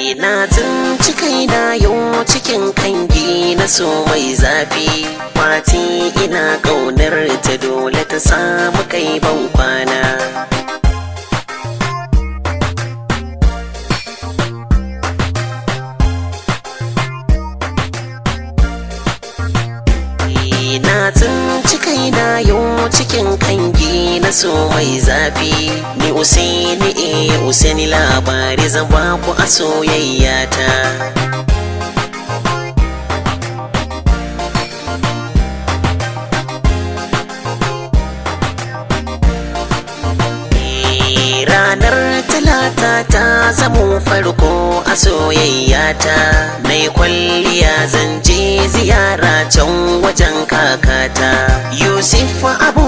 na tsinci kaina yau cikin kangi na so mai zafi fati ina ƙaunar ta dole ta samu kai ban kwana na tsinci kaina yau cikin kangi na so mai zafi ni usaini eh usaini labari zan ba ku a soyayya ta ranar talata ta zamo farko a soyayyata na yi kwalliya zan je ziyara can wajen kakata yusuf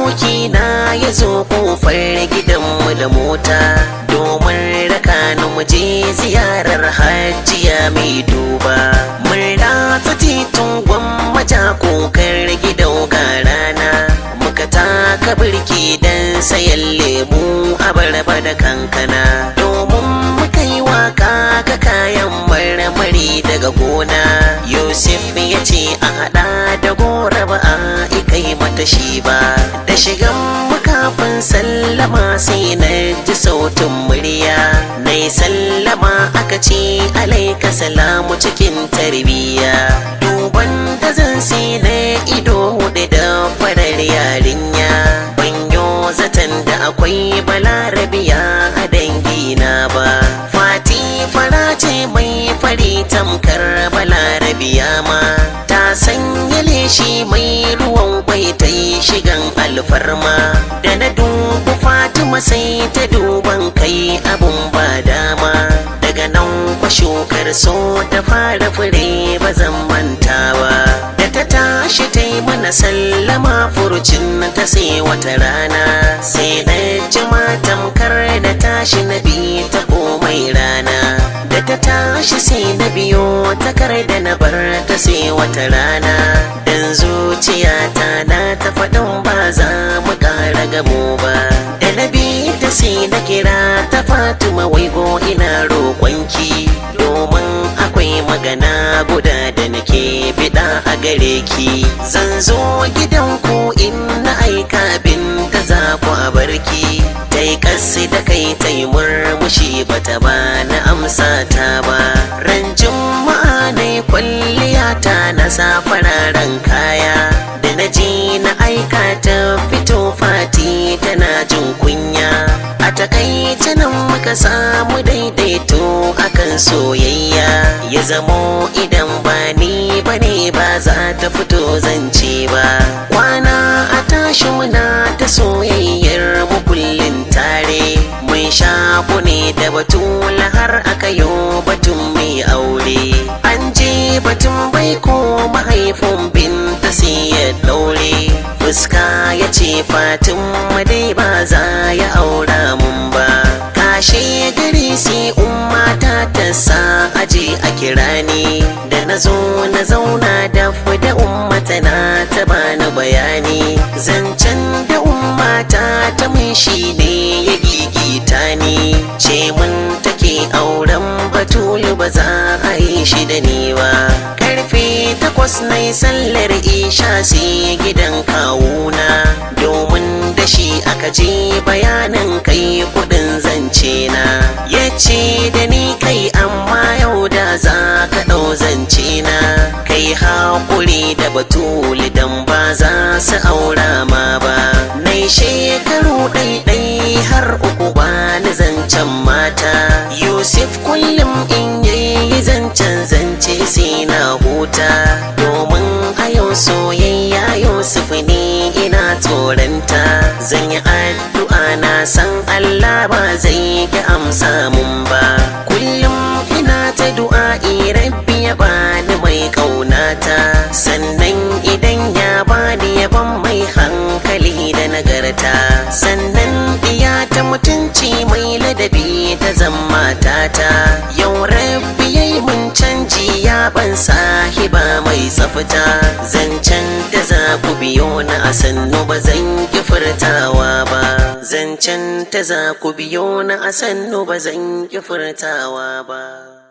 abokina ya zo kofar gidanmu da mota domin raka ni mu je ziyarar hajjiya mai duba mun ratsa titin gwammaja kokar gidan ga rana muka taka birki don sayan lemu abarba da kankana domin muka yi waka ga kayan marmari daga gona yusuf ya ce a hada da gora ba a ikai mata shi ba da shigan makafin sallama sai na ji sautin murya na yi sallama aka ce alaika salamu cikin tarbiyya duban da zan sai na ido hudu da farar yarinya banyo zaton da akwai balarabiya a dangina ba fati fara ce mai fari tamkar balarabiya ma ta sanya leshi mai ruwan kwai ta yi shigan alfarma da na dubu fatima sai ta duban kai abun ba dama daga nan kwa shukar so ta fara fure ba zan manta ba da ta tashi ta yi mana sallama furucin ta sai wata rana sai na jima tamkar da tashi na bi ta komai rana da ta tashi sai na biyo takar da na bar ta sai wata rana dan zuciyata na ta faɗin ba za mu ƙara gamo ba da na bi ta sai na kira ta fatima waigo ina roƙonki domin akwai magana guda da nake biɗa a gare ki zan zo gidanku in na aika bin da za ku a barki ta yi kasi da kai ta yi murmushi bata ba na amsa ta ba ran juma'a na yi kwalliya ta na sa fararen kaya da na ji na aika ta fito fati tana jin kunya a takaice nan muka samu daidaito akan soyayya ya zamo idan ba ni bane ba za ta fito zance ba kwana a tashi muna ta soyayyar mu kullum tare mun shaku ne da batula har aka yo batun mai aure an je batun bai ko mahaifin binta sai ya daure fuska ya ce fatin dai ba za ya aura mun ba kashe gari sai umma ta ta sa aje a kira ni da na zo na zauna da da umma tana ta bani bayani zancen da umma ta ta mun shi ne ya gigita ni ce mun take auren batulu ba za a yi shi da ni ba karfe takwas na yi sallar isha sai gidan kawuna domin da shi aka je bayanin kai kudin zance na ya ce da ni kai amma yau da za ka ɗau zance na kai haƙuri da batuli dan ba za su aura ma ba nai shekaru ɗaiɗai har uku ba ni zancen mata yusuf kullum in yayi zancen zance sai na huta domin a yau soyayya yusuf ne ina tsoranta zan yi addu'a na san allah ba zai ki amsa mun ba kullum ina ta du'a'i rabbi ya bani mai ƙaunata sannan idan ya bani ya ban mai hankali da nagarta sannan iya ta mutunci mai ladabi ta zama tata yau rabbi yayi mun canji ya ban sahiba mai tsafta zancen da za ku biyo na a sannu ba zan ki furtawa ba zancen ta za ku biyo na a sannu ba zan ki furtawa ba